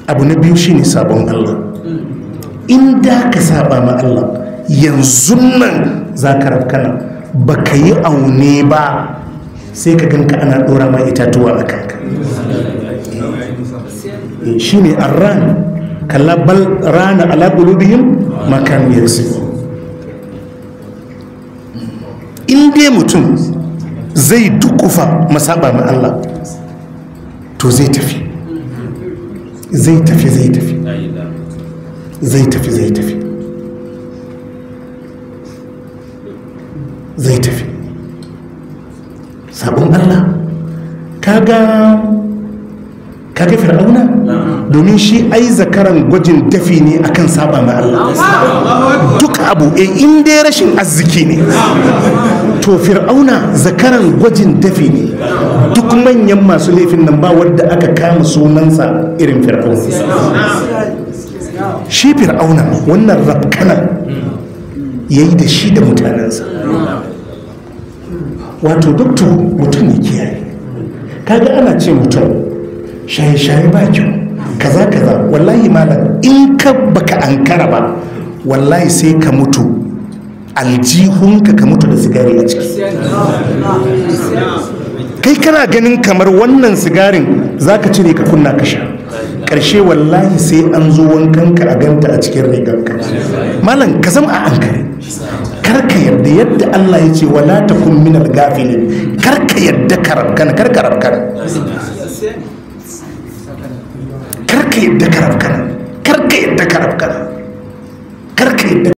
abu na biyu shine sabon Allah in da ka saba ma Allah yanzu nan za ka rafkana ba ka yi aune ba sai ka ganka ana ɗora ma itatuwa a kanka shi ne arran kallabal rana ala qulubihim ma kanu yaksibun in dai mutum zai dukufa masaba ma Allah to zai tafi zai tafi zai tafi zai tafi zai tafi zai tafi sabon Allah kaga kaga fir'auna domin shi ai zakaran gwajin dafi ne akan saba ma Allah duk abu e in dai rashin arziki ne to fir'auna zakaran gwajin dafi ne duk manyan masu laifin nan ba wadda aka kama sunansa irin fir'auna shi fir'auna wannan rafkanan ya yi da shi da mutanensa wato doktor mutum ne kiyaye kaga ana ce mutum shaye-shaye ba kyau kaza kaza wallahi malam in ka baka ankara ba wallahi sai ka mutu aljihunka ka mutu da sigari a ciki kai kana ganin kamar wannan sigarin za ka cire ka kunna ka sha ƙarshe wallahi sai an zo wankanka a ganta a cikin rigarka malam ka zama a ankare karka yadda yadda Allah ya ce wala takun minal gafilin karka yadda karabkana karka rabkana karka yadda karabkana karka yadda karabkana karka yadda